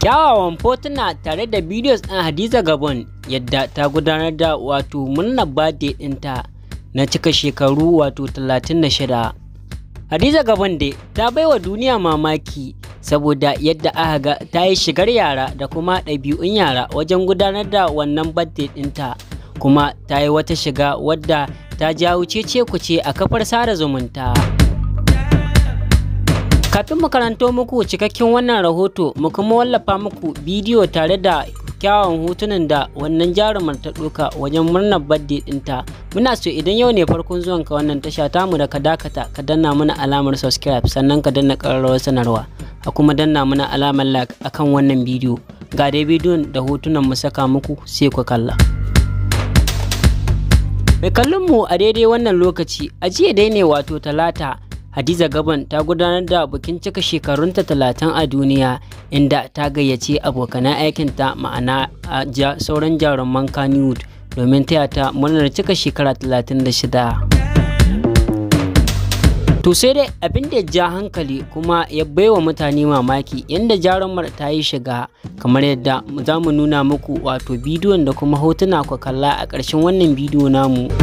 kyawawan fotuna tare da bidiyos ɗin hadiza gabon yadda ta gudanar da wato murnar birthday ɗinta na cika shekaru wato 36 hadiza gabon dai ta baiwa duniya mamaki saboda yadda aka ga ta yi shigar yara da kuma ɗabi'un yara wajen gudanar da wannan birthday ɗinta kuma ta yi wata shiga wadda ta jawo cece kuce a kafar sada zumunta kafin mu karanto muku cikakken wannan rahoto mu kuma wallafa muku bidiyo tare da kyawun hotunan da wannan jarumar ta ɗauka wajen murnar birthday ɗinta muna so idan yau ne farkon zuwan ka wannan tasha tamu da ka dakata ka danna mana alamar subscribe sannan ka danna ƙararrawar sanarwa a kuma danna mana alamar like akan wannan bidiyo ga dai bidiyon da hotunan mu saka muku sai ku kalla mai kallon mu a daidai wannan lokaci a jiya dai ne wato talata Hadiza Gaban ta gudanar da bikin cika shekarunta talatin a duniya inda ta gayyace abokanan aikinta ma'ana a ja, sauran jaruman Kannywood domin taya ta murnar cika shekara 36. To sai dai abin da ja hankali kuma ya baiwa mutane mamaki yadda jarumar ta yi shiga kamar yadda za mu nuna muku wato bidiyon da kuma hotuna ku kalla a ƙarshen wannan bidiyo namu.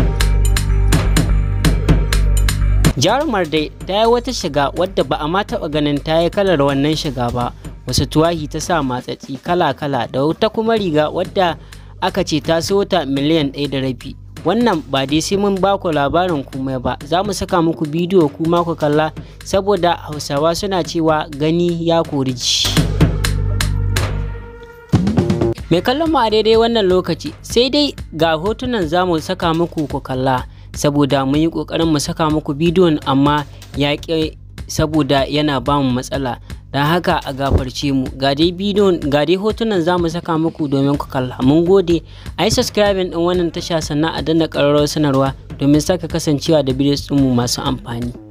jarumar dai ta yi wata shiga wadda ba a ma taɓa ganin ta yi kalar wannan shiga ba wasu tuwahi ta sa matsatsi kala-kala da wata kuma riga wadda aka ce ta so ta miliyan ɗaya da rabi wannan ba dai sai mun ba ku labarin komai ba za mu saka muku bidiyo kuma ku kalla saboda hausawa suna cewa gani ya kori ji mai kallon mu a daidai wannan lokaci sai dai ga hotunan za mu saka muku ku kalla saboda mun yi ƙoƙarin mu saka muku bidiyon amma ya ƙi saboda yana ba mu matsala don haka a gafarce mu ga dai bidiyon ga dai hotunan za mu saka muku domin ku kalla mun gode a yi subscribing din wannan tasha sannan a danna ƙararrawar sanarwa domin saka kasancewa da bidiyon mu masu amfani